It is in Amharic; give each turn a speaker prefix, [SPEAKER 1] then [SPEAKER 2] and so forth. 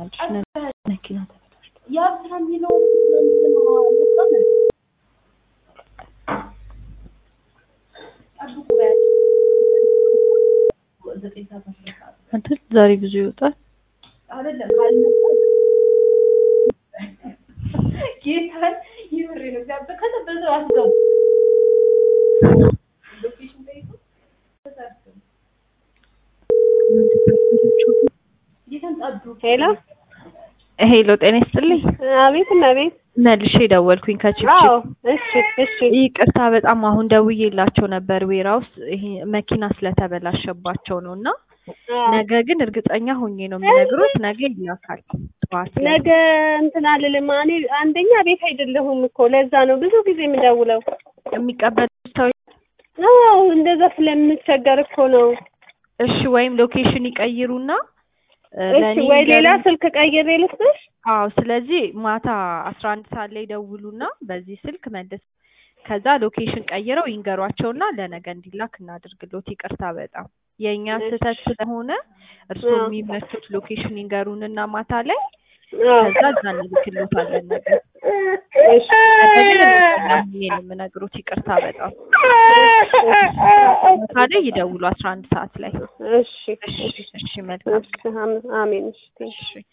[SPEAKER 1] ትገኛለች። መኪና
[SPEAKER 2] የአብስራ የሚለው ምንድን ነው? ጠብቁ በያቸው። ዘጠኝ ሰዓት አስር ሰዓት
[SPEAKER 1] አይደል? ዛሬ ብዙ ይወጣል።
[SPEAKER 2] አይደለም ካልመጣ ጌታን ይምሬ ነው እግዚአብሔር ከዛ በዛው አስገቡ ሎኬሽን ጠይቁ በዛ አስገቡ ጌታን ጠብቁ
[SPEAKER 3] ሄሎ
[SPEAKER 1] ሄሎ፣ ጤና ይስጥልኝ።
[SPEAKER 3] አቤት እመቤት።
[SPEAKER 1] መልሼ ደወልኩኝ
[SPEAKER 3] አዎ
[SPEAKER 1] ከቺፕቺፕ።
[SPEAKER 3] እሺ እሺ
[SPEAKER 1] ይቅርታ በጣም አሁን ደውዬላቸው ነበር ዌራ ውስጥ ይሄ መኪና ስለተበላሸባቸው ነው እና
[SPEAKER 3] አዎ።
[SPEAKER 1] ነገ ግን እርግጠኛ ሆኜ ነው የሚነግሩት ነገ ይላካል ጠዋት ላይ።
[SPEAKER 3] ነገ እንትን አልልም እኔ አንደኛ ቤት አይደለሁም እኮ ለዛ ነው ብዙ ጊዜ የምደውለው።
[SPEAKER 1] የሚቀበሉት ሰው
[SPEAKER 3] አዎ እንደዛ ስለምቸገር እኮ ነው።
[SPEAKER 1] እሺ፣ ወይም ሎኬሽን ይቀይሩና እ፣
[SPEAKER 3] እሺ
[SPEAKER 1] ለእኔ
[SPEAKER 3] ወይ ሌላ
[SPEAKER 1] ይንገሩኝ።
[SPEAKER 3] ስልክ ቀይሬ ልስጥሽ?
[SPEAKER 1] አዎ፣ ስለዚህ ማታ አስራ አንድ ሰዓት ላይ ደውሉና በዚህ ስልክ መልስ ከዛ ሎኬሽን ቀይረው ይንገሯቸውና ለነገ እንዲላክ እናድርግሎት። ይቅርታ በጣም የእኛ ስህተት ስለሆነ እርስዎ
[SPEAKER 3] አዎ።
[SPEAKER 1] የሚመቹት ሎኬሽን ይንገሩንና ማታ ላይ
[SPEAKER 3] አዎ።
[SPEAKER 1] ከዛ እዛ እንልክሎታለን ነገር
[SPEAKER 3] እሺ
[SPEAKER 1] ይሄን የምነግሩት ይቅርታ በጣም ማታ ላይ ይደውሉ አስራ አንድ ሰዓት ላይ
[SPEAKER 3] እሺ
[SPEAKER 1] እሺ እሺ መልካም
[SPEAKER 3] እሺ አሜን እሺ
[SPEAKER 1] እሺ